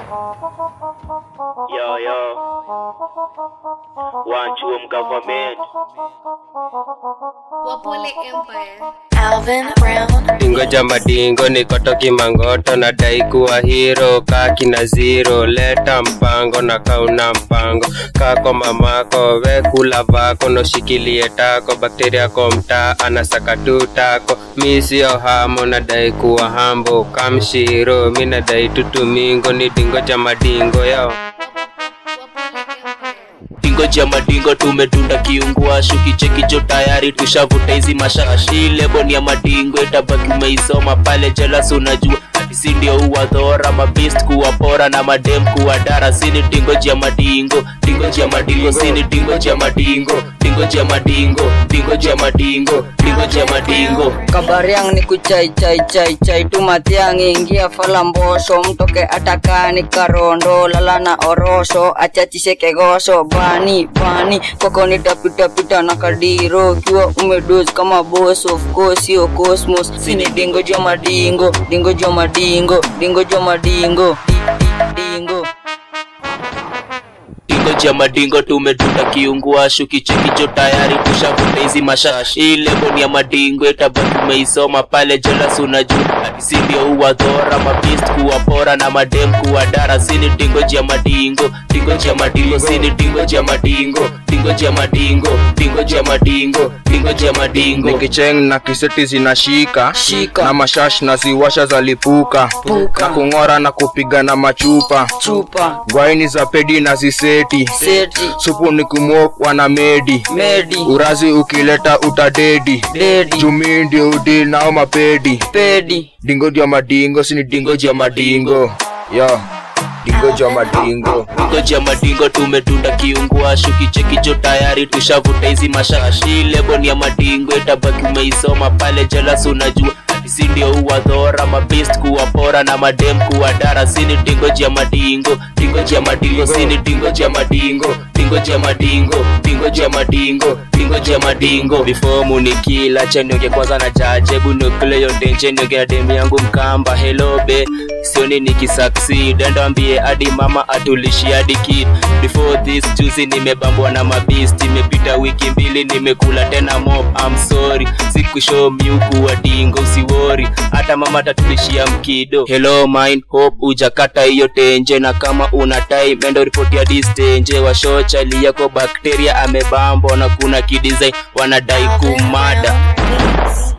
Yo, yo. One Chuom government. Wapole Empire. Alvin Brown. Dingoja madingo nikotoki mangoto nadai kuwa hero kaki na zero leta mpango na kauna mpango kako mamako we kula vako noshikilie tako bakteria ko mtaa anasaka tu tako mi sio hamo nadai kuwa hambo kamshiro mi nadai tutumingo ni dingoja madingo yao Wapole Empire. Dingo cha madingo tumetunda kiunguashu kichekicho tayari tushavuta hizi mashashi lebo ni ya madingo itabaki umeisoma pale jelas unajua hadisi ndio uwadhora mabist kuwapora na madem kuwadara sini dingo cha madingo dingo cha madingo sini dingo cha madingo dingo cha madingo dingo cha madingo dingo cha madingo kabariang ni kuchai chai chai chai tu matiang ingia falambosho mtoke atakani karondo lala na orosho achachishe kegoso bani bani kokoni tapita pita na kadiro kiwa umedos kama boss of course sio cosmos sini dingo jo madingo dingo jo madingo dingo jo madingo Di- di- dingo dingo cha madingo tumetunda kiunguashu kichekicho tayari tushavuta hizi mashashi hii lebo ni ya madingo itabaki umeisoma pale jelas unajua hadisi ndio uwadhora mabist kuwapora na madem kuwadara sini dingo cha madingo dingo cha madingo sini dingo cha madingo dingo cha madingo dingo cha madingo dingo cha madingo nikicheng na kiseti zinashika Shika. na mashash na ziwasha zalipuka Puka. na kung'ora na kupiga na machupa chupa gwaini za pedi na ziseti seti supu ni kumwok wana medi medi urazi ukileta utadedi dedi jumii ndio udil nao mapedi pedi dingo jwa madingo sini dingo jwa madingo yo dingo jwa madingo dingo cha madingo tumetunda kiunguashu kichekicho tayari tushavuta hizi mashashi lebo ni ya madingo itabaki umeisoma pale jelas unajua hadisi ndio uwadhora mabist kuwapora na madem kuwadara sini dingo cha madingo dingo cha madingo sini dingo cha madingo dingo cha madingo dingo cha madingo dingo cha madingo before munikila chanioge kwanza na jajebu nukule yotenche nioge na demu yangu mkamba helobe sioni nikisucceed endo ambie hadi mama atulishi hadi kid before this juzi nimebambwa na mabist imepita wiki mbili nimekula tena mop I'm sorry sikushow miuku wa dingo usiwori hata mama tatulishia mkido hello mind hope ujakata hiyo tenje na kama una time endo ripoti ya distenje washochali yako bakteria amebambwa na kuna kidesign wanadai kumada Beats.